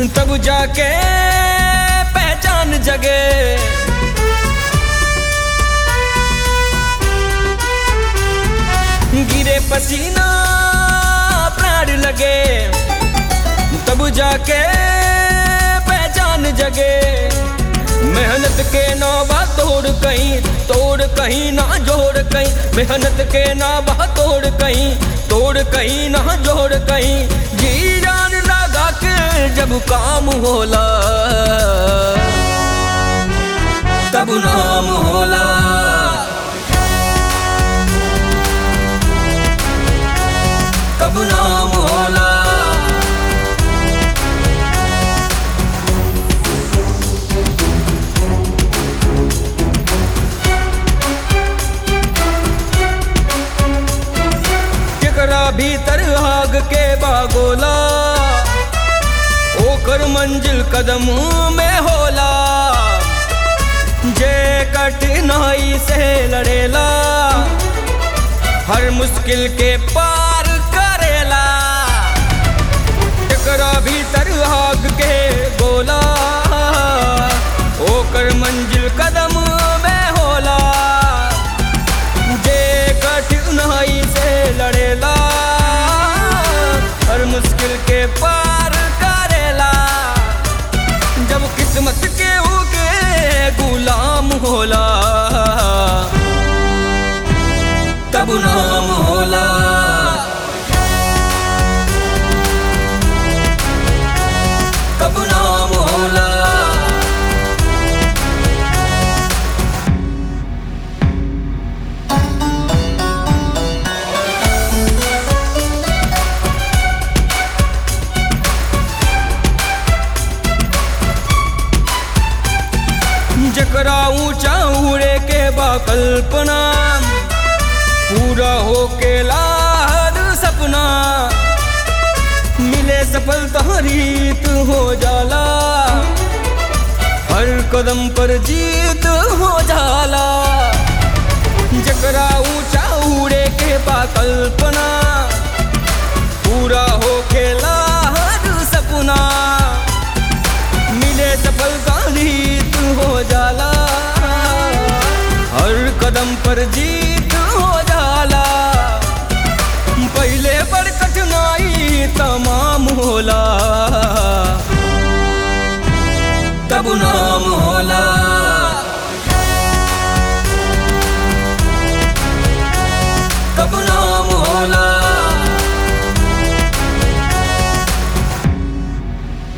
तब जाके पहचान जगे गिरे पसीना प्राण लगे तब जाके पहचान जगे मेहनत के ना बा तोड़ कहीं तोड़ कहीं ना जोड़ कहीं मेहनत के ना बा तोड़ कहीं तोड़ कहीं ना जोड़ कहीं जी जान लगा के जब काम होला तब नाम होला तब नाम होला केकरा भीतर आग के बागोला ओकर मंजिल कदम में होला जे कठिनाई से लड़ेला हर मुश्किल के पार करेला केकरा भीतर आग के गोला ओकर मंजिल कदम में होला जे कठिनाई से लड़ेला हर मुश्किल के पार करेला जब किस्मत के होके गुलाम होला तब नाम होला तब नाम होला जकरा ऊंचा उड़े के बा कल्पना पूरा हो के लाद सपना मिले सफलता रीत हो जाला हर कदम पर जीत हो जाला जकरा ऊंचा उड़े के बा कल्पना पूरा हो के लाद सपना मिले सफलता रीत हो जाला हर कदम पर जीत हो जाला पहले बड़ कठिनाई तमाम होला तब नाम होला